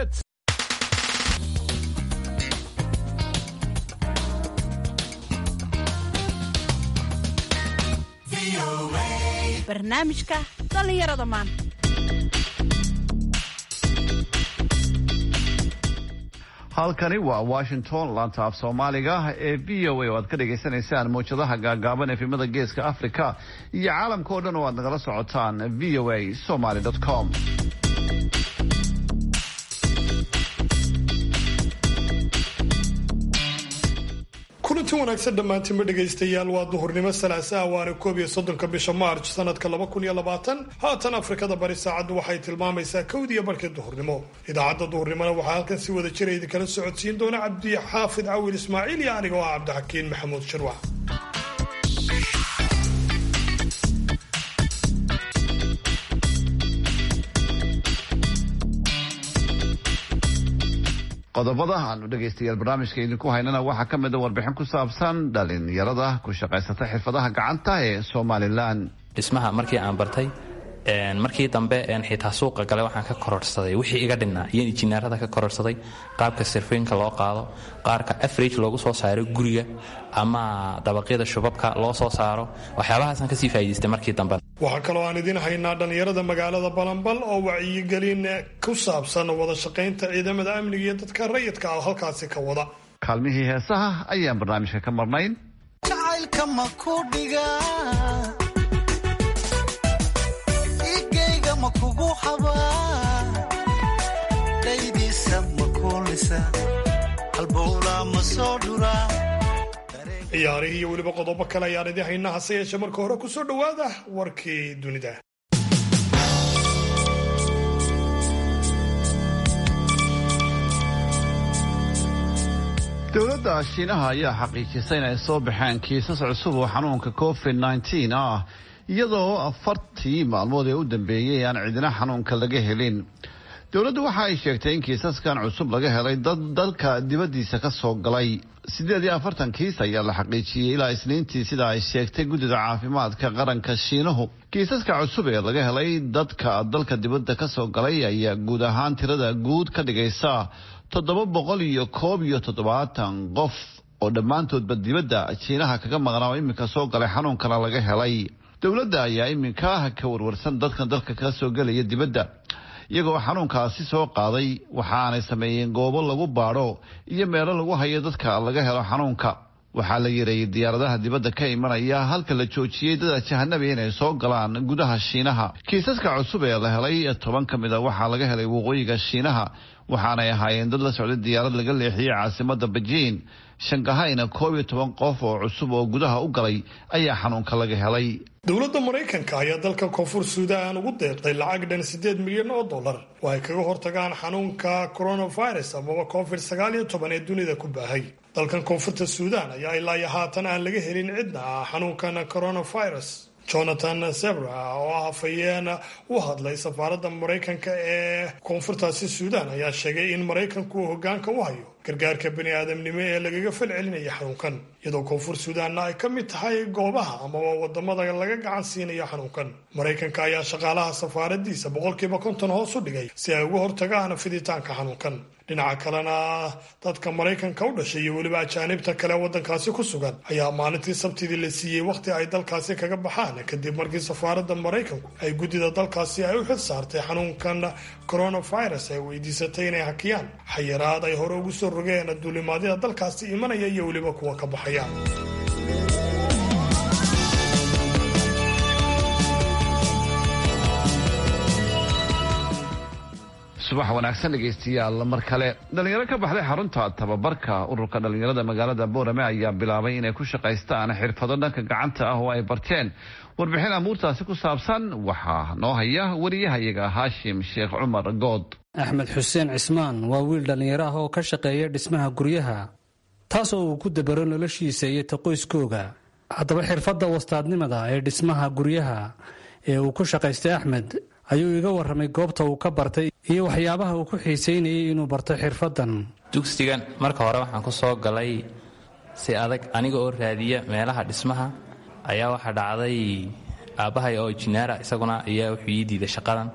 hits. barnaamijka dhallinyarada maanta halkani waa washington laanta af soomaaliga ee v o a oo aad ka dhagaysanaysaan mawjadaha gaagaaban efimada geeska africa iyo caalamka oo dhan oo aad nagala socotaan v o a somaly com kulanti wanaagsan dhammaantiinba dhegaystayaal waa duhurnimo salaasaha waana koob iyo soddonka bisha maarj sanadka laba kun iyo labaatan haatan afrikada bari saacaddu waxay tilmaamaysaa kowdiiyo barhkii duhurnimo idaacadda duhurnimona waxaa halkan si wada jira idinkala socodsiin doona cabdi xaafid cawil ismaaciil iyo aniga oo ah cabdixakiin maxamuud shirwac qodobada aanu dhegaystayaal barnaamijka idinku haynana waxaa ka mida warbixin ku saabsan dhalinyarada ku shaqaysata xirfadaha gacanta ee somalilan dhismaha markii aan bartay markii dambe xitaa suuqa gale waxaan ka kororsaday wixii iga dhinnaa iyo injineerada ka kororsaday qaabka sirfiinka loo qaado qaarka average loogu soo saaro guriga ama dabaqyada shubabka loo soo saaro waxyaabahaasaan kasii faa'idaystay markii dambe waxaa kaloo aan idiin haynaa dhallinyarada magaalada balanbal oo wacyigelin ku saabsan wada shaqaynta ciidamada amniga iyo dadka rayidka ah halkaasi ka wada kaalmihii heesaha ayaan barnaamijka ka marnayn jacaylka ma ku dhiga igayga ma kugu xabaa dhaydiisa ma kuulisa halbowlaa ma soo dhuraa ciyaarihii iyo weliba qodobo kale ayaan idiin haynaa hase yeeshee marka hore kusoo dhowaada warkii dunida dowladda shiinaha ayaa xaqiijisay inay soo baxeen kiisas cusub oo xanuunka covid nneteen ah iyadoo afartii maalmood ee u dambeeyey aan cidina xanuunka laga helin dowladdu waxa ay sheegtay in kiisaskan cusub laga helay dad dalka dibaddiisa ka soo galay siddeed iyo afartan kiis ayaa la xaqiijiyey ilaa isniintii sida ay sheegtay guddida caafimaadka qaranka shiinuhu kiisaska cusub ee laga helay dadka dalka dibadda ka soo galay ayaa guud ahaan tirada guud ka dhigaysa toddoba boqol iyo koob iyo toddobaatan qof oo dhammaantoodba dibadda jiinaha kaga maqnaa oo iminka soo galay xanuunkana laga helay dowladda ayaa iminka ka warwarsan dadkan dalka ka soo gelaya dibadda iyagoo xanuunkaasi soo qaaday waxaanay sameeyeen goobo lagu baadho iyo meelo lagu hayo dadka laga helo xanuunka waxaa la yareeyey diyaaradaha dibadda ka imanaya halka la joojiyey dada jahanabi inay soo galaan gudaha shiinaha kiisaska cusub ee la helay toban ka mid a waxaa laga helay waqooyiga shiinaha waxaanay ahaayeen dad la socday diyaarad laga leexiyey caasimada bejiin shankahayna koob iyo toban qof oo cusub oo gudaha u galay ayaa xanuunka laga helay dowladda maraykanka ayaa dalka koonfur suudaan ugu deeqday lacag dhan siddeed milyan oo dollar oo ay kaga hortagaan xanuunka coronavirus amaba covid sagaal iyo toban ee dunida ku baahay dalkan koonfurta suudaan ayaa ilaa iyo haatan aan laga helin cidna ah xanuunkan coronavirus jonathan sebra oo ah afhayeen u hadlay safaaradda maraykanka ee koonfurtaasi suudaan ayaa sheegay in maraykanku uu hogaanka u hayo gargaarka bani aadamnimo ee lagaga falcelinaya xanuunkan iyadoo koonfur suudaanna ay ka mid tahay goobaha amaba wadamada laga gacan siinayo xanuunkan maraykanka ayaa shaqaalaha safaaradiisa boqolkiiba konton hoos u dhigay si ay uga hortagaan fiditaanka xanuunkan dhinaca kalena dadka maraykanka u dhashay iyo weliba ajaanibta kale wadankaasi ku sugan ayaa maalintii sabtidii la siiyey wakhti ay dalkaasi kaga baxaan kadib markii safaaradda maraykanku ay guddida dalkaasi ay u xil saartay xanuunkan coronavirus ay weydiisatay inay hakiyaan xayiraad ay hore ugu soo rogeen duulimaadyada dalkaasi imanaya iyo weliba kuwa ka baxaya subax wanaagsan dhegaystayaal mar kale dhalinyaro ka baxday xarunta tababarka ururka dhalinyarada magaalada boorame ayaa bilaabay inay ku shaqaystaan xirfado dhanka gacanta ah oo ay barteen warbixin amuurtaasi ku saabsan waxaa noo haya wariyahayaga haashim sheekh cumar good axmed xuseen cismaan waa wiil dhallinyaro ah oo ka shaqeeya dhismaha guryaha taasoo uu ku dabaro noloshiisa iyo ta qoyskooga haddaba xirfadda wastaadnimada ee dhismaha guryaha ee uu ku shaqaystay axmed ayuu iga warramay goobta uu ka bartay iyo waxyaabaha uu ku xiisaynayay inuu barto xirfaddan dugsigan marka hore waxaan ku soo galay si adag aniga oo raadiya meelaha dhismaha ayaa waxaa dhacday aabbahay oo injineera isaguna ayaa wuxuu ii diiday shaqadan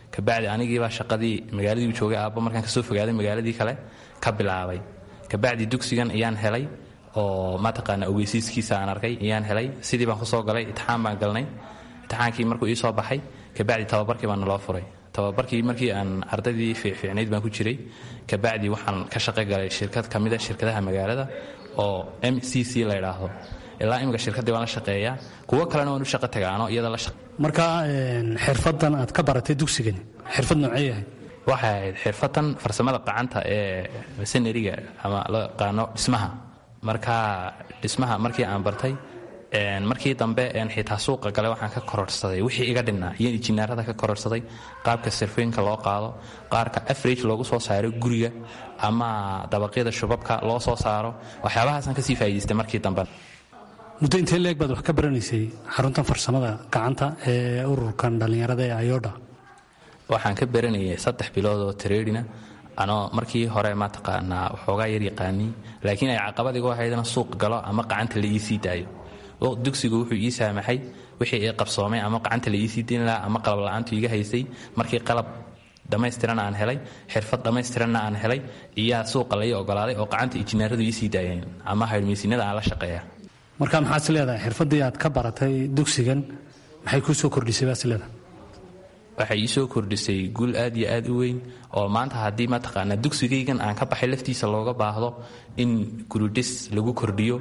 kabacdi anigiibaa shaqadii magaaladii joogay aabba markaan kasoo fogaaday magaaladii kale ka bilaabay kabacdi dugsigan ayaan helay oo mataqaana ogeysiiskiisa aan arkay ayaan helay sidii baan kusoo galay itixaan baan galnay itixaankii markuu ii soo baxay kabacdi tababarkii baa naloo furay tababarkii markii aan ardaydii fiicfiicnayd baan ku jiray kabacdi waxaan ka shaqo galay shirkad ka mida shirkadaha magaalada oo m c c la ydhaahdo ilaa imika shirkaddii waan la shaqeeyaa kuwo kalena waan u shaqo tagaano iyada la marka xirfadan aad ka baratay dugsigani xirfad noocee yahay waxay ahayd xirfadan farsamada qacanta ee masaneriga ama loo yaqaano dhismaha marka dhismaha markii aan bartay markii dambe xitaa suuqa gale waxaan ka kororsaday wixii iga dhinnaa iyo injineerada ka kororsaday qaabka sirfooyinka loo qaado qaarka average loogu soo saaro guriga ama dabaqyada shubabka loo soo saaro waxyaabahaasaan kasii faa'idaystay markii dambe muddo intee leeg baad wax ka baranaysay xaruntan farsamada gacanta ee ururkan dhallinyarada ee ayodha waxaan ka baranayay saddex bilood oo tareedhina anoo markii hore mataqaanaa waxoogaa yar yaqaanii laakiin ay caqabad igu ahaydna suuq galo ama qacanta la ii sii daayo dugsigu wuxuu ii saamaxay wixii ii qabsoomay ama qacanta la ii sii dayn lahaa ama qalab la-aantu iga haysay markii qalab dhammaystiran aan helay xirfad dhammaystiranna aan helay iyaa suuqa lai ogolaaday oo qacanta injineeradu ii sii daayeen ama haydhmaysinada aan la shaqeeya marka maxaad is leedahay xirfaddii aad ka baratay dugsigan maxay kuu soo kordhisay baad is leedahay waxay ii soo kordhisay guul aad iyo aad u weyn oo maanta haddii mataqaanaa dugsigaygan aan ka baxay laftiisa looga baahdo in guridhis lagu kordhiyo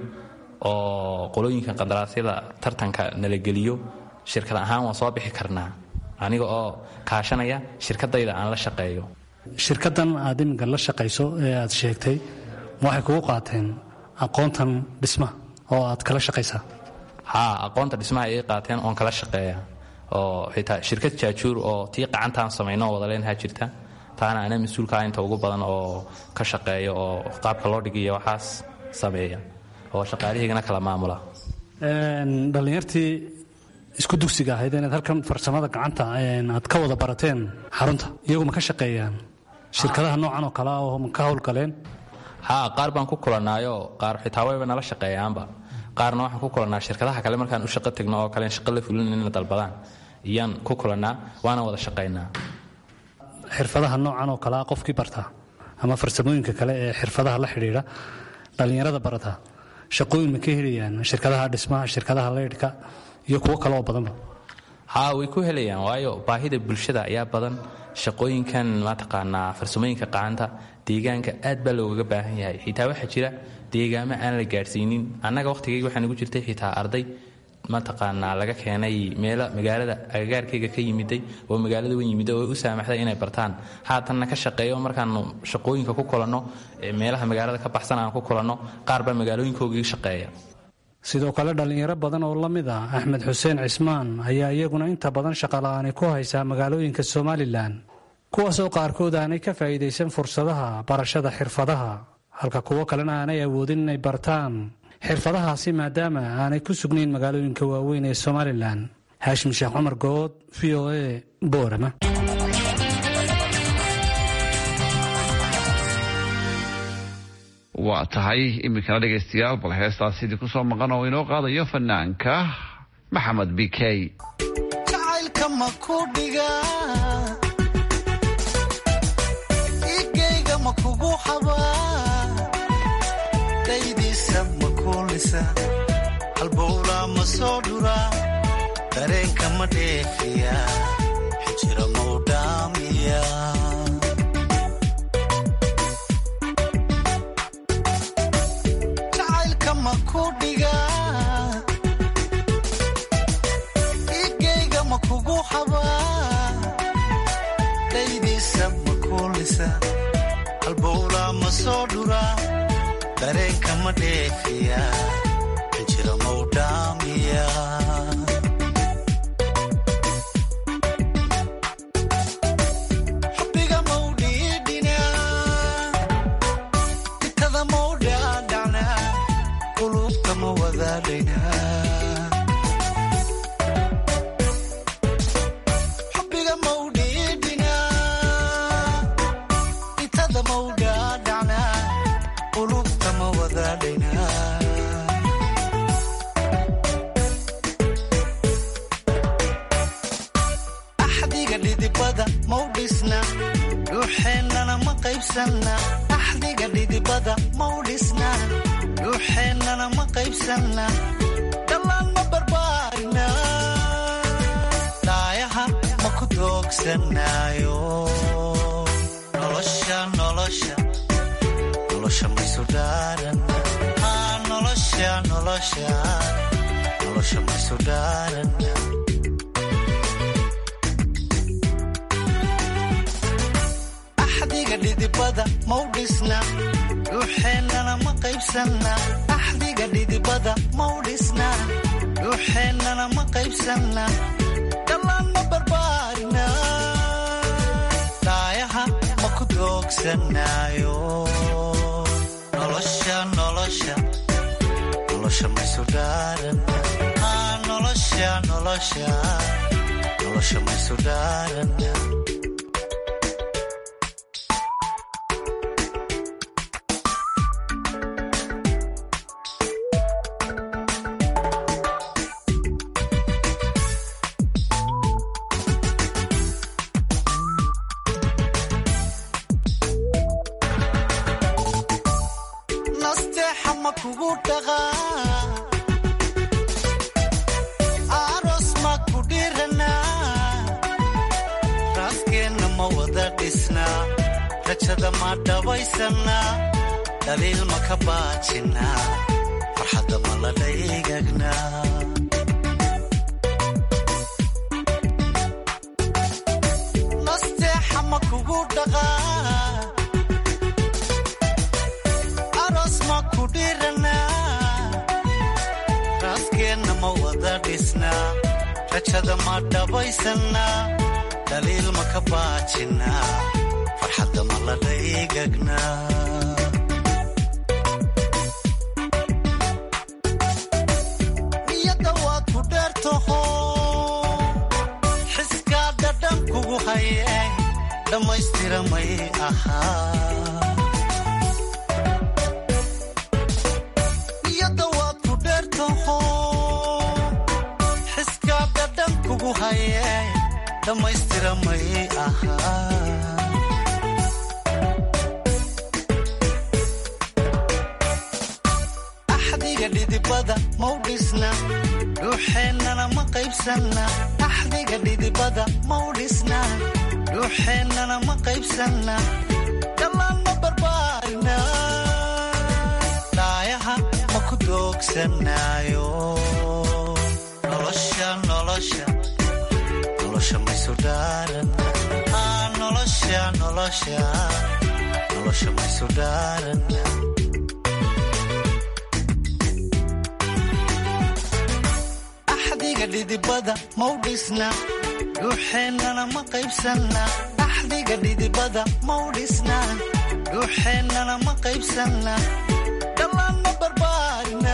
oo qolooyinka qandaraasyada tartanka nala geliyo shirkad ahaan waan soo bixi karnaa aniga oo kaashanaya shirkadayda aan la shaqeeyo shirkaddan aad iminka la shaqayso ee aad sheegtay ma waxay kugu qaateen aqoontan dhismaha oo aad kala shaqaysaa haa aqoonta dhismaha ay qaateen oon kala shaqeeya oo xitaa shirkad jaajuur oo tii qacantaan samayno oo wada leenaha jirta taana ana mas-uulkaa inta ugu badan oo ka shaqeeya oo qaabka loo dhigiyo waxaas sameeya oo shaqaalahaygana kala maamula dhallinyartii isku dugsiga ahayd inaad halkan farsamada gacanta aad ka wada barateen xarunta iyagu ma ka shaqeeyaan shirkadaha noocan oo kale ah oo ma ka howlgaleen haa qaar baan ku kulanaayo qaar xitaa wayba nala shaqeeyaanba qaarna waxaan ku kulannaa shirkadaha kale markaan u shaqo tegno oo kale shaqo la fulin inna dalbadaan iyaan ku kulannaa waana wada shaqaynaa xirfadaha noocan oo kale ah qofkii barta ama farsamooyinka kale ee xirfadaha la xidhiidha dhallinyarada barata shaqooyin ma ka helayaan shirkadaha dhismaha shirkadaha leydhka iyo kuwo kale oo badanba haa way ku helayaan waayo baahida bulshada ayaa badan shaqooyinkan mataqaanaa farsamooyinka qacanta deegaanka aad baa loogaga baahan yahay xitaa waxaa jira deegaamo aan la gaadhsiinin annaga wakhtigayga waxaa nagu jirtay xitaa arday mataqaanaa laga keenay meelo magaalada agagaarkayga ka yimiday oo magaalada wan yimiday oo u saamaxday inay bartaan haatanna ka shaqeeyo markaanu shaqooyinka ku kulanno meelaha magaalada ka baxsan aan ku kulanno qaar baa magaalooyinkoogii shaqeeya sidoo kale dhallinyaro badan oo la mid ah axmed xuseen cismaan ayaa iyaguna inta badan shaqola'aani ku haysaa magaalooyinka somalilan kuwaasoo qaarkood aanay ka faa'iidaysan fursadaha barashada xirfadaha halka kuwo kalena aanay awoodin inay bartaan xirfadahaasi maadaama aanay ku sugnayn magaalooyinka waaweyn ee somalilan haashim sheekh cumar good v o a boorama waa tahay iminkana dhegaystayaal bal heestaas sidii ku soo maqan oo inoo qaadayo fanaanka maxamed b k jacaylka ma ku dhiga igayga ma kugu xabaa daydiisa ma kuulisa halbowlaa ma soo dhura dareenka ma dheefiya xijira mau dhaamiya jacaylka ma ku dhiga igayga ma kugu xabaa daydiisa ma kuulisa halbowlaa ma soo dhura dareenka ma dheefiya xijira mau dhaamiya xubbiga mau dhiidhina itada mau dhaadhacna qulubta ma wadaadhayna xubbiga mau dhiidhina itada mau dhaadhacna qulubta ma wadaadhayna axdiga dhidibada mau dhisna dhuuxeennana ma qaybsanna axdiga dhidibada mau dhisna dhuuxeennana ma qaybsanna dhammaan ma barbaarina daayaha ma ku doogsanaayo nolosha nolosha nolosha maysu dhaaran nolosha nolosha nolosha maysu dhaaran axdiga dhidibada mau dhisna dhuuxeennana ma qaybsanna axdiga dhidibada mau dhisna dhuuxeennana ma qaybsanna dhammaan ma barbaarina daayaha ma ku doogsanaayo nolosha nolosha nolosha maysu dhaaran nolosha nolosha nolosha maysu dhaaran nasteexa ma kugu dhaqaa aroos ma ku dhiranaa raaskeenna ma wada dhisnaa rajada ma dhabaysannaa dhaliil ma ka baajinnaa farxadda ma la dhaygagnaa nasteexa ma kugu dhaqaa aroos ma ku dhiranaa raaskeenna ma wada dhisnaa rajada ma dhabaysannaa dhaliil ma ka baajinnaa farxadda ma la dhaygagnaa niyadda waad ku dheertaho xiskaa dhadhan kugu haye dhammaystira may ahaa niyadda waad ku dheertaho xiskaa dhadhan kugu haye dhammaystira may ahaa axdiga dhidibada mau dhisna dhuuxeennana ma qaybsanna axdiga dhidibada mau dhisna dhuuxeennana ma qaybsanna dhammaan ma barbaarina daayaha ma ku doogsanaayo nolosha nolosha nolosha maysu dhaaran nolosha nolosha nolosha maysu dhaaran axdiga dhidibada mau dhisna dhuuxeennana ma qaybsanna axdiga dhidibada mau dhisna dhuuxeennana ma qaybsanna dhammaan ma barbaarina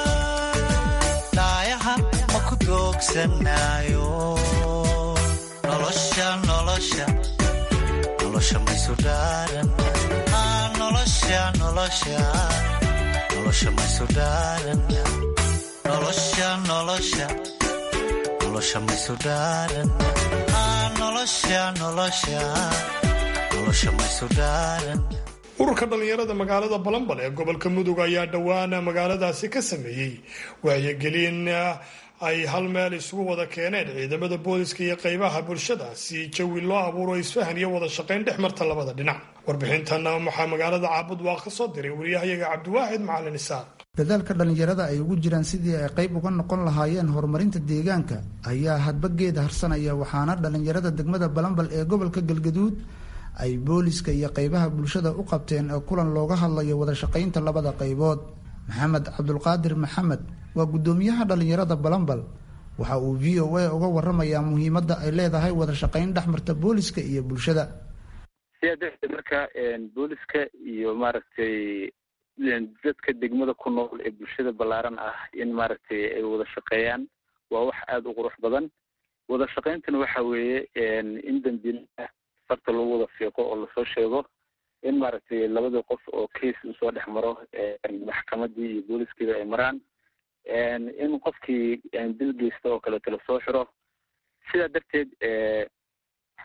daayaha ma ku doogsanaayo nolosha nolosha nolosha maysu dhaaran nolosha nolosha nolosha maysu dhaaran nolosha nolosha nolosha maysu dhaaran nolosha nolosha nolosha maysu dhaaran ururka dhallinyarada magaalada balambal ee gobolka mudug ayaa dhowaan magaaladaasi ka sameeyey wacyigelin ay hal meel isugu wada keeneen ciidamada booliska iyo qaybaha bulshada si jawi loo abuuro isfahan iyo wada shaqayn dhex marta labada dhinac warbixintana waxaa magaalada caabud waa ka soo diray wariyahayaga cabdiwaaxid macalin isaaq dadaalka dhallinyarada ay ugu jiraan sidii ay qayb uga noqon lahaayeen horumarinta deegaanka ayaa hadbageeda harsanaya waxaana dhallinyarada degmada balambal ee gobolka galgaduud ay booliska iyo qaybaha bulshada u qabteen ee kulan looga hadlayo wada shaqaynta labada qaybood maxamed cabdulqaadir maxamed waa guddoomiyaha dhallinyarada balambal waxa uu v o a uga waramayaa muhiimadda ay leedahay wada shaqayn dhexmarta booliska iyo bulshada sidaa darteed marka booliska iyo maaragtay dadka degmada ku nool ee bulshada ballaaran ah in maaragtay ay wada shaqeeyaan waa wax aada u qurux badan wada shaqayntana waxa weeye in dambiilaha farta lagu wada fiiqo oo lasoo sheego in maaragtay labadii qof oo case uu soo dhex maro maxkamadii iyo booliskiiba ay maraan in qofkii dil geysta oo kaleeto lasoo xiro sidaa darteed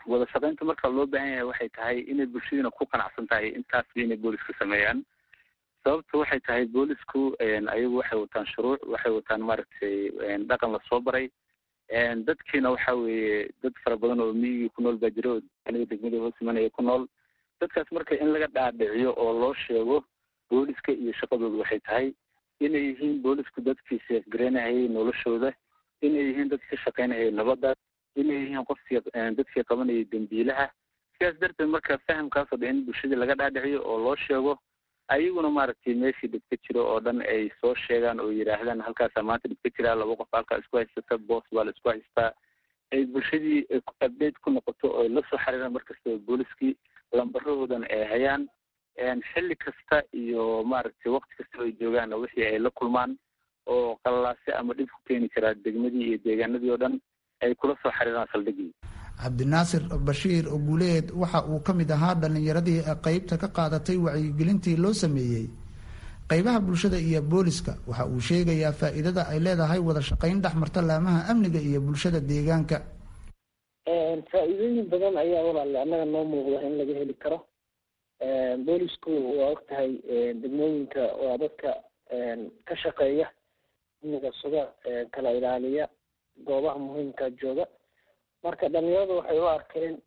wada shaqaynta marka loo baahan yahay waxay tahay inay bulshadiina ku qanacsan tahay intaasba inay booliska sameeyaan sababta waxay tahay boolisku ayagu waxay wataan shuruuc waxay wataan maaragtay dhaqan lasoo baray dadkiina waxa weeye dad fara badan oo miyigii ku nool baa jira oo aniga degmada hoos imanaya ku nool dadkaas marka in laga dhaadhiciyo oo loo sheego booliska iyo shaqadooda waxay tahay inay yihiin boolisku dadkii seefgareynahayay noloshooda inay yihiin dad ka shaqaynahayay nabadda inay yihiin qofkii dadkii qabanayay dembiilaha sidaas darteed marka fahamkaasoo dhan in bulshadii laga dhaadhiciyo oo loo sheego ayaguna maaragtay meeshii dhib ka jiro oo dhan ay soo sheegaan oo yidhaahdaan halkaasaa maanta dhib ka jiraa laba qof halkaa isku haysata boos baa la isku haystaa ay bulshadii update ku noqoto oo la soo xariiraan markastaba booliskii lambarahoodan ay hayaan xilli kasta iyo maaragtay wakti kasta ay joogaan wixii ay la kulmaan oo qallalaase ama dhib ku keeni karaa degmadii iyo deegaanadii oo dhan ay kula soo xariiraan saldhigii cabdinaasir bashiir oguleed waxa uu ka mid ahaa dhallinyaradii qeybta ka qaadatay wacyigelintii loo sameeyey qeybaha bulshada iyo booliska waxa uu sheegayaa faa'iidada ay leedahay wada shaqayn dhex marta laamaha amniga iyo bulshada deegaanka faa-iidooyin badan ayaa walaale annaga noo muuqda in laga heli karo boolisku waa og tahay degmooyinka waa dadka ka shaqeeya amniga suga kala ilaaliya goobaha muhiimka jooga marka dhalinyaradu waxay u arkeen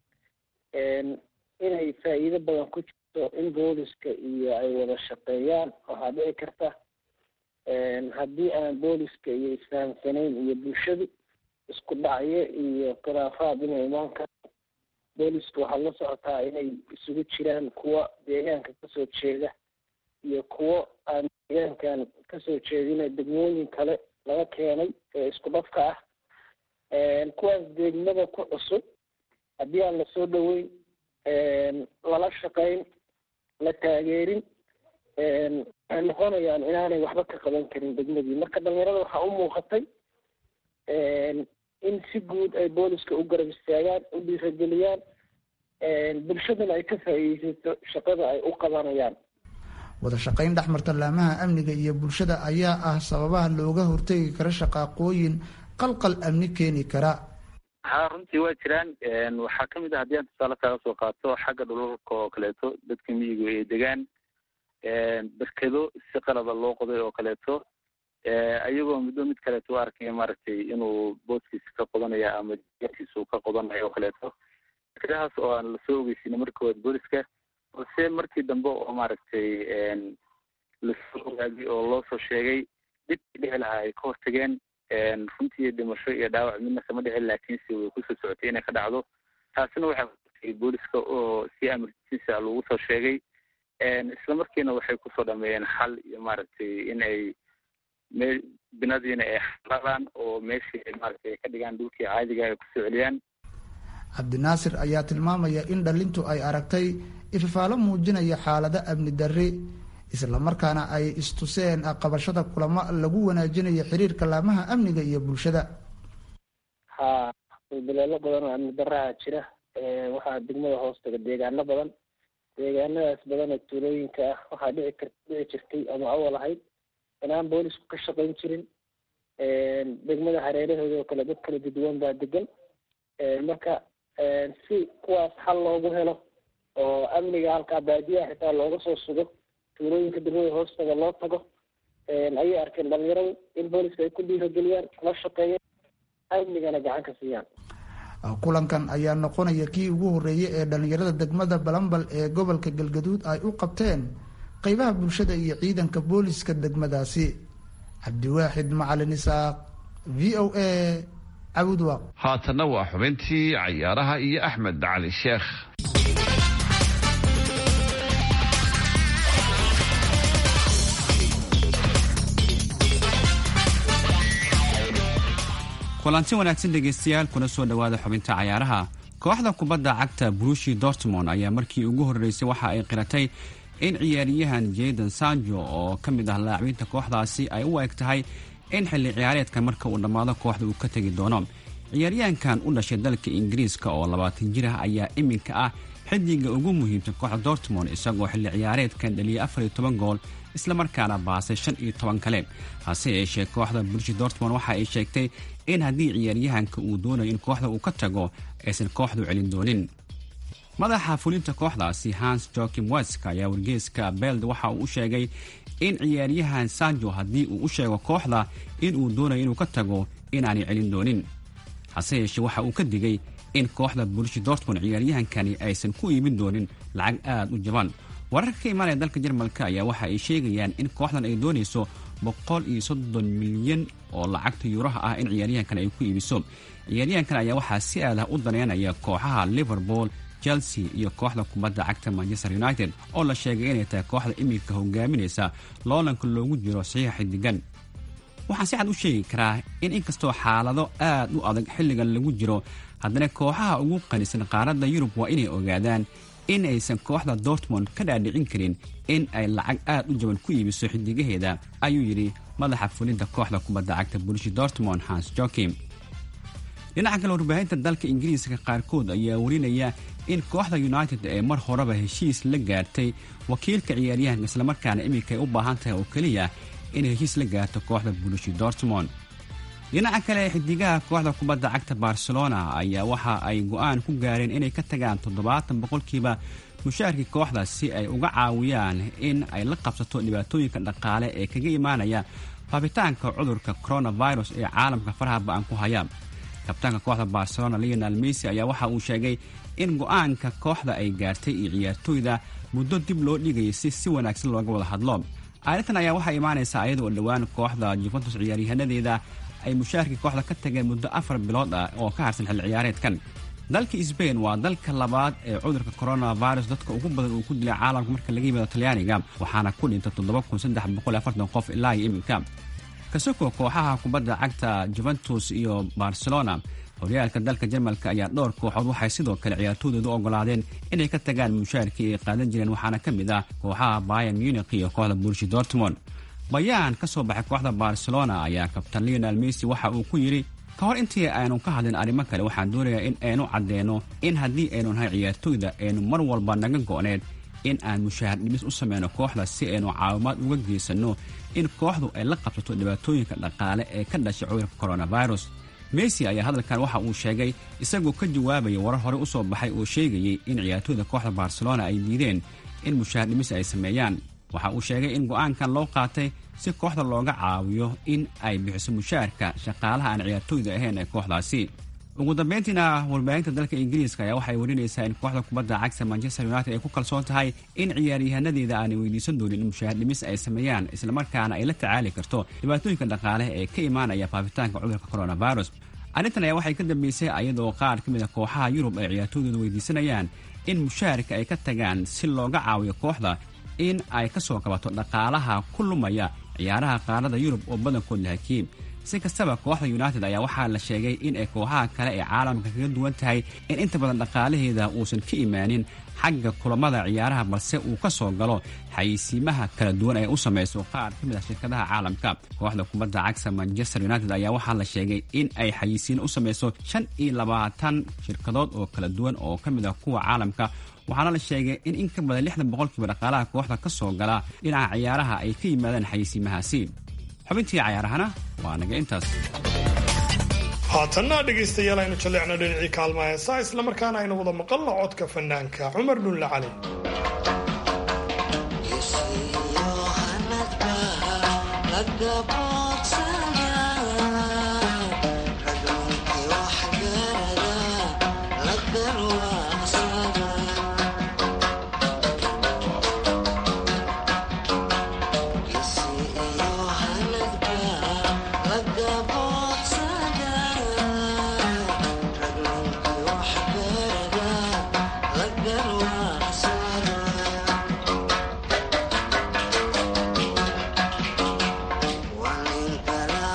inay faa'iido badan ku jirto in booliska iyo ay wada shaqeeyaan waxaa dhici karta haddii aan booliska iyo isfahamsanayn iyo bulshadu isku dhacyo iyo khilaafaad inay imaan karo booliska waxaad la socotaa inay isugu jiraan kuwa deegaanka kasoo jeeda iyo kuwo aan deegaankan kasoo jeedina degmooyin kale laga keenay ee isku dhafka ah kuwaas degmada ku cusub haddii aan lasoo dhaweyn lala shaqayn la taageerin waxay noqonayaan inaanay waxba ka qaban karin degmadii marka dhalinyarada waxaa u muuqatay in si guud ay booliska u garab istaagaan u dhiirageliyaan bulshadana ay ka faa'iideysato shaqada ay u qabanayaan wada shaqayn dhex marta laamaha amniga iyo bulshada ayaa ah sababaha looga hortegi karo shaqaaqooyin qalqal amni keeni kara ha runtii waa jiraan waxaa kamid ah haddii aan tusaale kaaga soo qaato xagga dhulalka oo kaleeto dadka miyigu ay degaan berkedo si qalaba loo qoday oo kaleeto ayagoo middo mid kaleeto u arkaya maaragtay inuu booskiisa ka qodanaya ama kiisa ka qodanayo oo kaleeto berkedahaas oo aan lasoo ogeysiina marka waad booliska balse markii dambe oo maaragtay lasoo ogaagay oo loo soo sheegay dhibkii dhici lahaa ay ka hortageen runtii dhimasho iyo dhaawac midna kama dhicin laakiinse way kusoo socotay inay ka dhacdo taasina waxay hortagay booliska oo si amarkiisa lagu soo sheegay isla markiina waxay kusoo dhameeyeen xal iyo maaragtay in ay me binadiina ay xaladaan oo meeshii ay maaragtay ay ka dhigaan dhulkii caadiga ay kusoo celiyaan cabdinaasir ayaa tilmaamaya in dhalintu ay aragtay ififaalo muujinaya xaalado amni darri islamarkaana ay istuseen qabashada kulamo lagu wanaajinayo xiriirka laamaha amniga iyo bulshada ha daleelo badan oo amni daraha jira waxaa degmada hoostaga deegaano badan deegaanadaas badan ee tuulooyinka ah waxaa dhici kar dhici jirtay ama awal ahayd inaan boolisku ka shaqayn jirin degmada hareerahooda oo kale dad kala duduwan baa degan marka si kuwaas xal loogu helo oo amniga halkaa baadiyaha xitaa looga soo sugo tuulooyinka degmada hoostaga loo tago ayay arkeen dhalinyaradu in booliska ay ku dhiirageliyaan la shaqeeyaan amnigana gacan ka siiyaan kulankan ayaa noqonaya kii ugu horreeyay ee dhalinyarada degmada balambal ee gobolka galgaduud ay u qabteen qeybaha bulshada iyo ciidanka booliska degmadaasi cabdiwaaxid macalin isaaq v o a cabudwaaq haatanna waa xubintii cayaaraha iyo axmed cali sheekh kulanti wanaagsan dhegaystayaal kuna soo dhowaada xubinta cayaaraha kooxda kubadda cagta brushi dortmond ayaa markii ugu horreysay waxa ay qiratay in ciyaaryahan jaydan sanjo oo ka mid ah laacbiinta kooxdaasi ay u eg tahay in xilli ciyaareedkan marka uu dhammaado kooxda uu ka tegi doono ciyaaryahankan u dhashay dalka ingiriiska oo labaatan jir ah ayaa iminka ah xidiga ugu muhiimsan kooxda dortmond isagoo xilli ciyaareedkan dhaliyay afar iyo toban gool islamarkaana baasay shan iyo toban kale hase yeeshee kooxda bulshi dortmond waxa ay sheegtay in haddii ciyaaryahanka uu doonayo in kooxda uu ka tago aysan kooxdu celin doonin madaxa fulinta kooxdaasi hans joakim weska ayaa wargeeska beld waxa uu u sheegay in ciyaaryahan sanjo haddii uu u sheego kooxda in uu doonayo inuu ka tago inaanay celin doonin hase yeeshee waxa uu ka digay in kooxda bulshi dortmond ciyaaryahankani aysan ku iibin doonin lacag aad u jaban wararka ka imaanaya dalka jarmalka ayaa waxa ay sheegayaan in kooxdan ay doonayso boqol iyo soddon milyan oo lacagta yuuraha ah in ciyaaryahankan ay ku iibiso ciyaaryahankan ayaa waxaa si aad ah u daneynaya kooxaha liverpool chelsea iyo kooxda kubadda cagta manchester united oo la sheegay inay tahay kooxda iminka hogaaminaysa loolanka loogu jiro saxiixa xidigan waxaan si cad u sheegi karaa in inkastoo xaalado aad u adag xilligan lagu jiro haddana kooxaha ugu qanisan qaaradda yurub waa inay ogaadaan in aysan kooxda dortmond ka dhaadhicin karin in ay lacag aad u jaban ku iibiso xidigaheeda ayuu yidhi madaxa fulinta kooxda kubadda cagta bulshi dortmond hans jokim dhinaca kale warbaahinta dalka ingiriiska qaarkood ayaa warinaya in kooxda united ee mar horeba heshiis la gaartay wakiilka ciyaaryahanka islamarkaana iminka ay u baahan tahay oo keliya inay heshiis la gaarto kooxda bulshi dortmond dhinaca kale xidigaha kooxda kubadda cagta barcelona ayaa waxa ay go-aan ku gaareen inay ka tagaan toddobaatan boqolkiiba mushaarkii kooxda si ay uga caawiyaan in ay la qabsato dhibaatooyinka dhaqaale ee kaga imaanaya faafitaanka cudurka coronavirus ee caalamka faraha ba-an ku haya kabtaanka kooxda barcelona leonal mesy ayaa waxa uu sheegay in go-aanka kooxda ay gaartay iyo ciyaartooyda muddo dib loo dhigayay si si wanaagsan looga wada hadlo arrintan ayaa waxaa imaanaysaa iyada oo dhowaan kooxda juventus ciyaaryahaanadeeda ay mushaarkii kooxda ka tageen muddo afar bilood ah oo ka harsan xilli ciyaareedkan dalka sbain waa dalka labaad ee cudurka coronavirus dadka ugu badan uu ku dilay caalamka marka laga yimaado talyaaniga waxaana ku dhintay qof ilaa iyo iminka kasoko kooxaha kubadda cagta juventus iyo barcelona horyaalka dalka jarmalka ayaa dhowr kooxood waxay sidoo kale ciyaartooydooda ogolaadeen inay ka tagaan mushaarkii ay qaadan jireen waxaana ka mid ah kooxaha bayan munich iyo kooxda bulshi dortmond bayaan ka soo baxay kooxda barcelona ayaa kabtan leonal mesy waxa uu ku yidhi ka hor intii aynu ka hadlin arrimo kale waxaan doonayaa in aynu caddeeno in haddii aynu nahay ciyaartooyda aynu mar walba naga go'need in aan mushaahar dhimis u sameyno kooxda si aynu caawimaad uga geysanno in kooxdu ay la qabsato dhibaatooyinka dhaqaale ee ka dhashay cudurka coronavirus mesy ayaa hadalkan waxa uu sheegay isagoo ka jawaabaya warar hore u soo baxay oo sheegayay in ciyaartooyda kooxda barcelona ay diideen in mushaahar dhimis ay sameeyaan waxa uu sheegay in go'aankan loo qaatay si kooxda looga caawiyo in ay bixiso mushaarka shaqaalaha aan ciyaartooyda ahayn ee kooxdaasi ugu dambeyntiina warbaahinta dalka ingiriiska ayaa waxay warinaysaa in kooxda kubadda cagta manchester united ay ku kalsoon tahay in ciyaaryahaanadeeda aanay weydiisan doonin in mushaahar dhimis ay sameeyaan islamarkaana ay la tacaali karto dhibaatooyinka dhaqaale ee ka imaanaya faafitaanka cudurka coronavirus arrintan ayaa waxay ka dambeysay ayadoo qaar ka mid a kooxaha yurub ay ciyaartooydooda weydiisanayaan in mushaharka ay ka tagaan si looga caawiyo kooxda in ay ka soo kabato dhaqaalaha ku lumaya ciyaaraha qaarada yurub oo badankood la hakiim si kastaba kooxda united ayaa waxaa la sheegay in ay kooxaha kale ee caalamka kaga duwan tahay in inta badan dhaqaalaheeda uusan ka imaanin xagga kulamada ciyaaraha balse uu ka soo galo xayeysiimaha kala duwan ee u samayso qaar ka mid ah shirkadaha caalamka kooxda kubadda cagta manchester united ayaa waxaa la sheegay in ay xayeysiin u samayso shan iyo labaatan shirkadood oo kala duwan oo ka mid ah kuwa caalamka waxaana la sheegay in in ka badan lixdan boqolkiiba dhaqaalaha kooxda ka soo gala dhinaca ciyaaraha ay ka yimaadaan xayeysiimahaasi xubintii cayaarahana waa naga intaas haatanna dhegaystayaal aynu jalleecno dhinacii kaalma heesaa islamarkaana aynu wada maqalno codka fanaanka cumar dhulle cali One in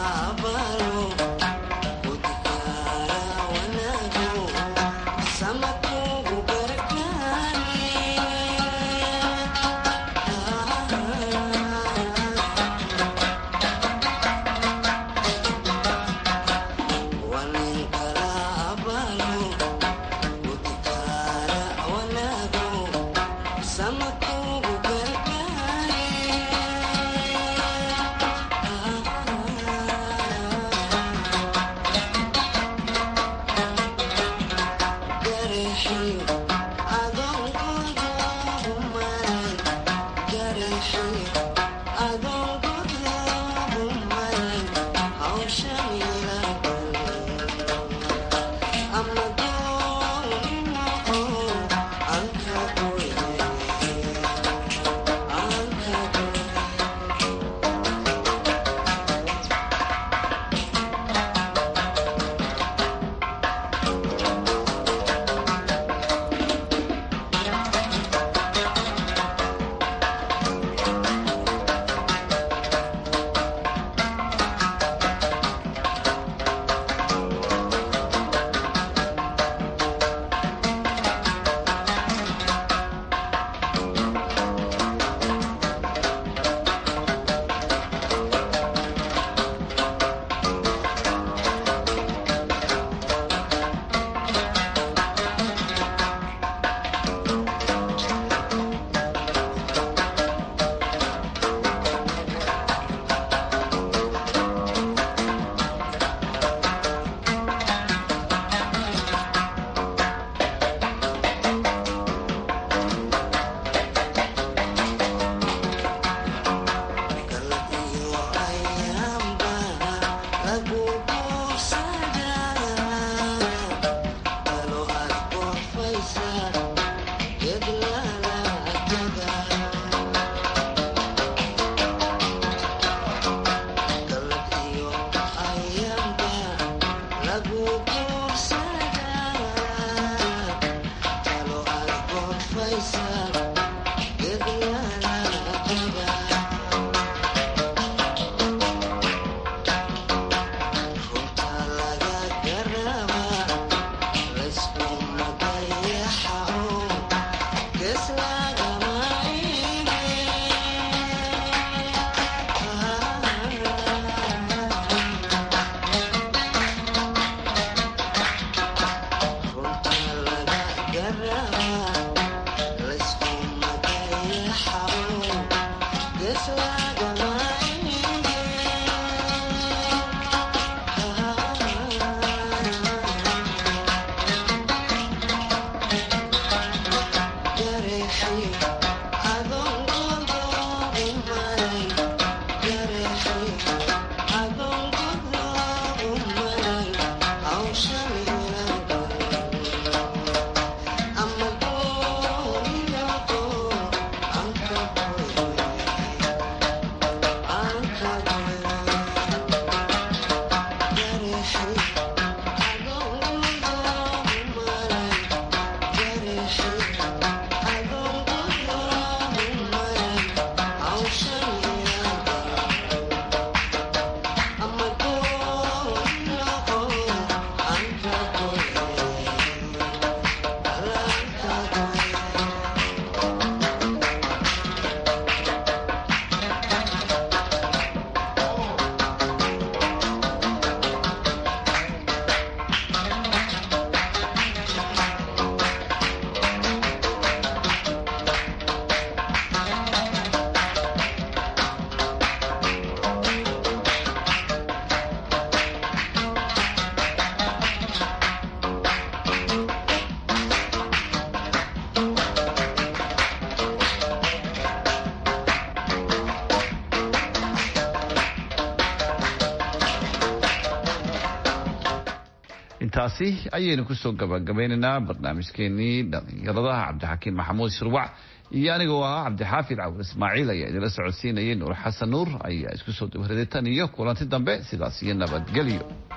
intaasi ayaynu kusoo gabagabaynaynaa barnaamijkeenii dhalinyaradaha cabdixakiin maxamuud shirwac iyo anigoo ahaa cabdixaafid cawur ismaaciil ayaa idinla socodsiinayay nuur xasan nuur ayaa isku soo dabaraday tan iyo kulanti dambe sidaas iyo nabadgelyo